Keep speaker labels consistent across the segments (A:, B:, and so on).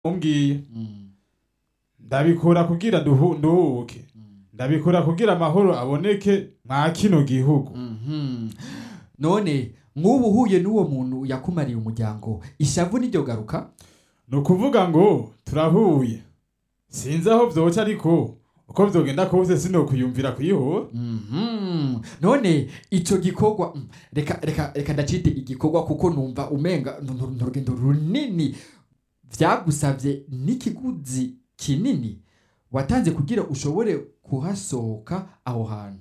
A: umbwiye
B: Mm,
A: ndabikora kugira duhu- nduhuke
B: mm,
A: ndabikora kugira amahoro aboneke mwa kino gihugu
B: mhm. none nk'ubu uhuye n'uwo muntu yakumariye umuryango ishavu n'iryo garuka
A: ni ukuvuga ngo turahuye sinzi aho vyoca ariko uko vyogenda kose sinokuyumvira kuyihora
B: Mhm. none ico gikorwa mm, reka reka reka ndacite igikorwa kuko numva umenga ni ni- ni urugendo runini vyagusavye n'ikiguzi kinini watanze kugira ushobore kuhasohoka aho hantu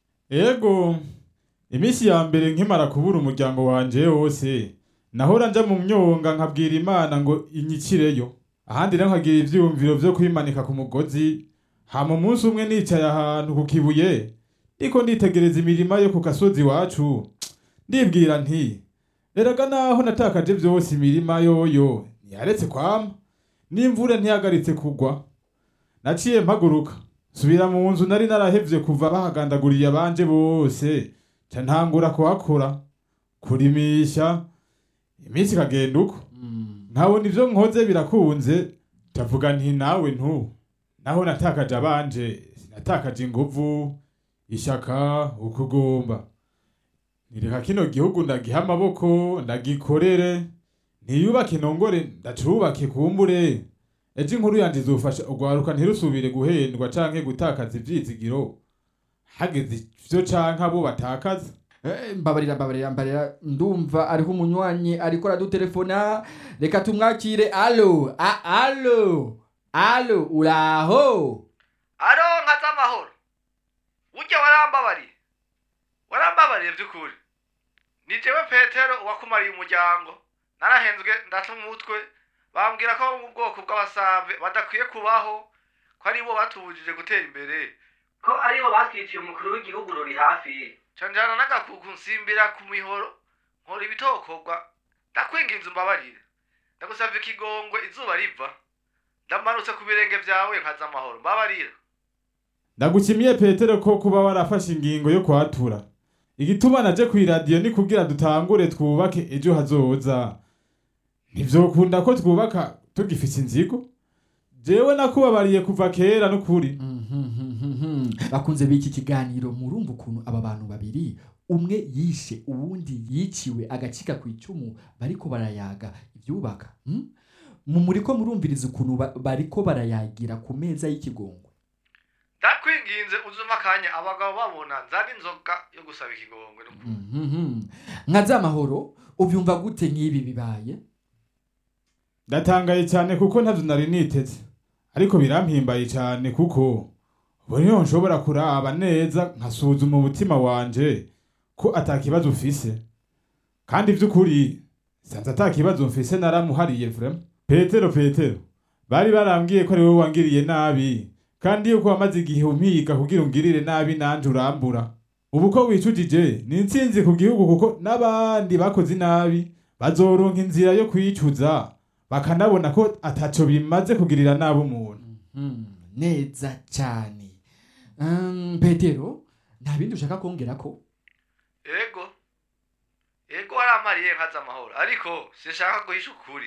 A: ego iminsi ya mbere nkimara kubura umuryango wanje wose nahora nja mu myonga nkabwira imana ngo inyikireyo ahandi rero nkagira ivyiyumviro vyo kwimanika ku mugozi hama umunsi umwe nicaye ahantu ku kibuye ndiko nditegereza imirima yo ku gasozi iwacu ndibwira nti erega naho natakaje vyose imirima yoyo ntiyaretse kwama n'imvura ntihagaritse kugwa naciye mpaguruka subira mu nzu nari narahevye kuva bahagandaguriye abanje bose ca ntangura kuhakora kurimisha iminsi ikagenda uko
B: Mm.
A: nkabona ivyo nkoze birakunze ndavuga nti nawe ntu naho natakaje abanje sinatakaje inguvu ishaka ukugomba nireka kino gihugu ndagiha amaboko ndagikorere ntiyubake nongore ndacubake kumbure ejo inkuru yanje izofasha urwaruka ntirusubire guhendwa canke gutakaza ivyizigiro hageze ivyo canke abo batakaza
B: Eh, mbabarira mbabarira mbabarira ndumva ariho umunywanyi ariko aradutelefona reka tumwakire alo a alo alo uraho
C: aro nka z'amahoro ujya warambabariye warambabariye by'ukuri ni jewe petero wakumariye umuryango narahenzwe ndata umutwe bambwira ko abo mu bwoko bw'abasave badakwiye kubaho ko aribo batubujije gutera imbere ko aribo batwiciye umukuru w'igihugu ruri hafi canjana n'agakuku nsimbira ku mihoro nkora ibitokorwa ndakwinginze umbabarire ndagusavye ikigongwe izuba riva ndamanutse ku birenge vyawe nkaza amahoro mbabarira
A: ndagushimiye petero ko kuba warafashe ingingo yo kwatura igituma naje kw'iradiyo ni kugira dutangure twubake ejo hazoza ntivyokunda ko twubaka tugifise inzigo jewe nakubabariye kuva kera n'ukuri
B: Mhm. bakunze b'iki kiganiro murumva ukuntu aba bantu babiri umwe yishe uwundi yiciwe agacika ku icumu bariko barayaga ibyubaka hmm? mu muriko murumviriza ukuntu ba- bariko barayagira ku meza y'ikigongwe
C: ndakwinginze uzuma akanya abagabo babona nzana inzoga yo gusaba ikigongwe n'ukuri
B: Mhm. nka z'amahoro ubyumva gute nk'ibi bibaye
A: ndatangaye cyane kuko ntavyo nari niteze ariko birampimbaye cyane kuko ubu niho nshobora kuraba neza nkasuzuma umutima wanje ko atakibazo ufise kandi vy'ukuri sanze atakibazo mfise naramuhariye vrema petero petero bari barambwiye ko ari wowe wangiriye nabi kandi yuko wamaze igihe umpiga kugira ungirire nabi nanje urambura ubu ko wicujije ni intsinzi ku gihugu kuko n'abandi bakoze inabi bazoronka inzira yo kwicuza bakanabona ko ataco bimaze kugirira nabi umuntu
B: Mhm. neza cyane Um, petero nta bindi ushaka kongera ko
C: ego ego warampariye nka z'amahoro ariko sinshaka guhisha ukuri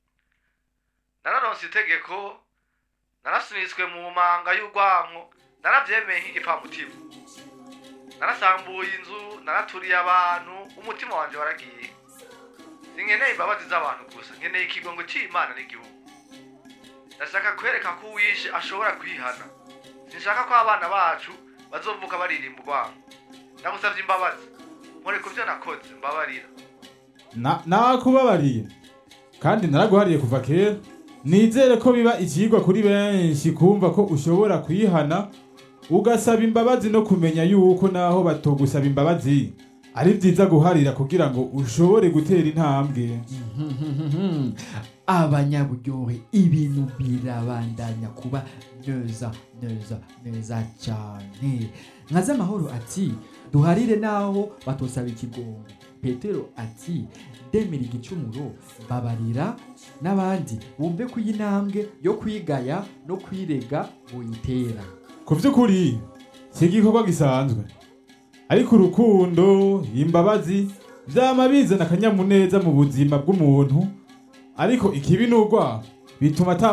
C: nararonse itegeko narasunitswe mu manga y'urwanko naravyemeye nk'igipamutima narasambuye inzu naraturiye abantu umutima wanje waragiye sinkeneye imbabazi z'abantu gusa nkeneye ikigongo c'imana n'igihugu ndashaka kwereka ko uwishe ashobora kwihana sinshaka ko abana bacu bazovuka baririmba urwanko ndagusavye imbabazi nkore ku vyo nakoze mbabarira
A: Na- nakubabariye kandi naraguhariye kuva kera nizere ko biba ikigwa kuri benshi kumva ko ushobora kwihana ugasaba imbabazi no kumenya yuko naho batogusaba imbabazi ari vyiza guharira kugira ngo ushobore gutera intambwe
B: Mhm. abanyaburyohe ibintu birabandanya kuba neza neza neza cyane nka z'amahoro ati duharire naho batosaba ikigongo petero ati ndemera igicumuro babarira n'abandi bumve ko iyi ntambwe yo kwigaya no kwirega buyitera
A: ku vy'ukuri si igikorwa gisanzwe ariko urukundo imbabazi vyama bizana akanyamuneza mu buzima bw'umuntu ariko ikibi n'urwa bituma ata